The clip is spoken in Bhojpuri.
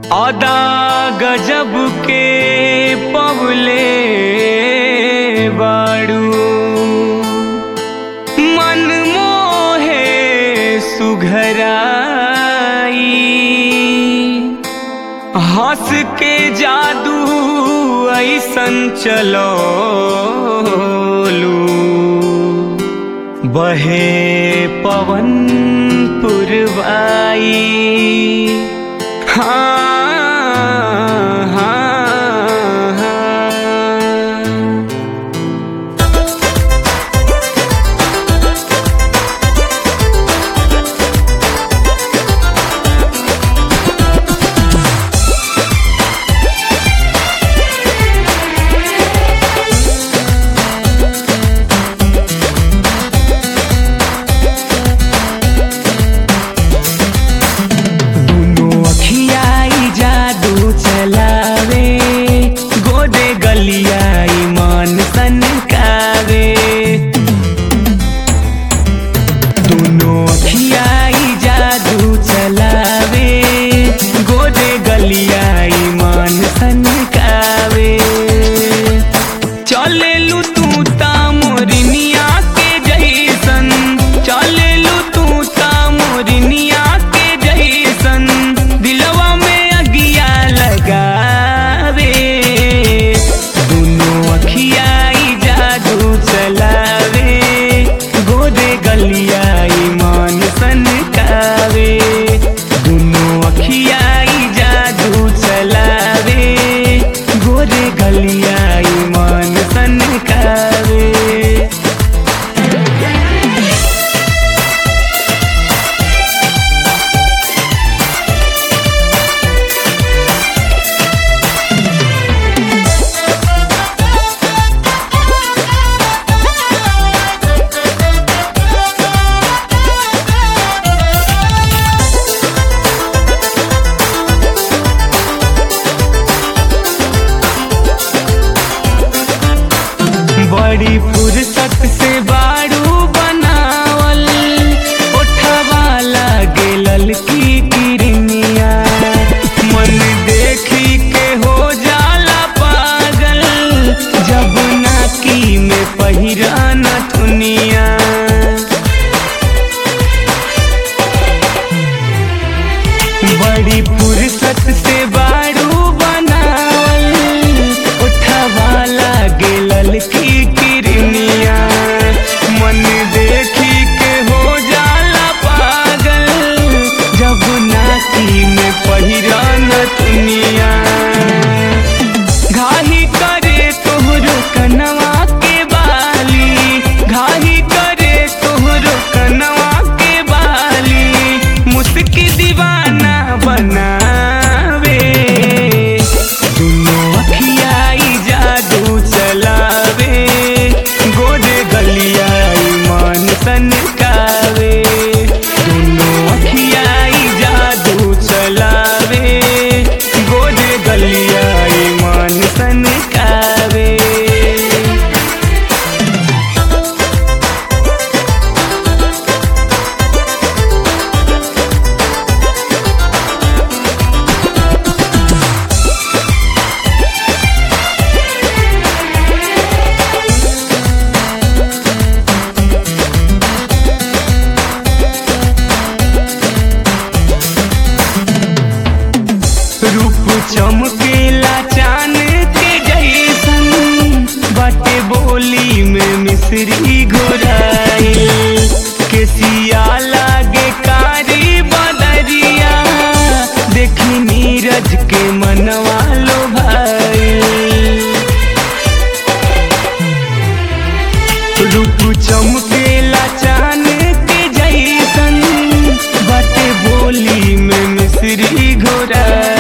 अदा गजब के पवले बाड़ू मन मोहे सुघराई हंस के जादू ऐसन चलो बहे पवन पुरवाई हाँ हाँ हाँ दुनो अखियाई जादू चलावे गोदे गलियाई मन सनकावे दुनो अखियाई जादू चलावे गोदे गलियाई मन सनकावे चलेलू तू ता मोरनिया के जैसन चलेलू तू ता मोरनिया के जैसन दिलवा में अगिया लगावे दुनो अखियाई जादू चलावे गोदे गलियाई मान सनकावे दुनो अखियाई जादू चलावे गोदे गलियाई मान सनकावे बड़ी फुर्सत से बाड़ू बनावल ओठवा लागे ललकी किरनिया मन देखी के हो जाला पागल जब नाकी में पहिरा नथुनिया बड़ी फुर्सत से बाड़ू बनावल उठवा लागे ललकी किरनिया मन देखी के हो जाला पागल जब नाकी में पहिरा नथुनिया घाही करे तोहरो कनवा के बाली घाही करे तोहरो कनवा के बाली मुस्की दीवाना बनावे दुनो अखियाई जादू चलावे गोदे गलियाई मान सनकावे दुनो अखियाई जादू चलावे गोदे गलियाई मान सनकावे रूप चमकेला चान के जैसन बाटे बोली में मिश्री घोराई केसिया लागे कारी बदरिया देखी नीरज के मनवा लो भाई रूप चमकेला चान के जैसन बाटे बोली में मिश्री घोरा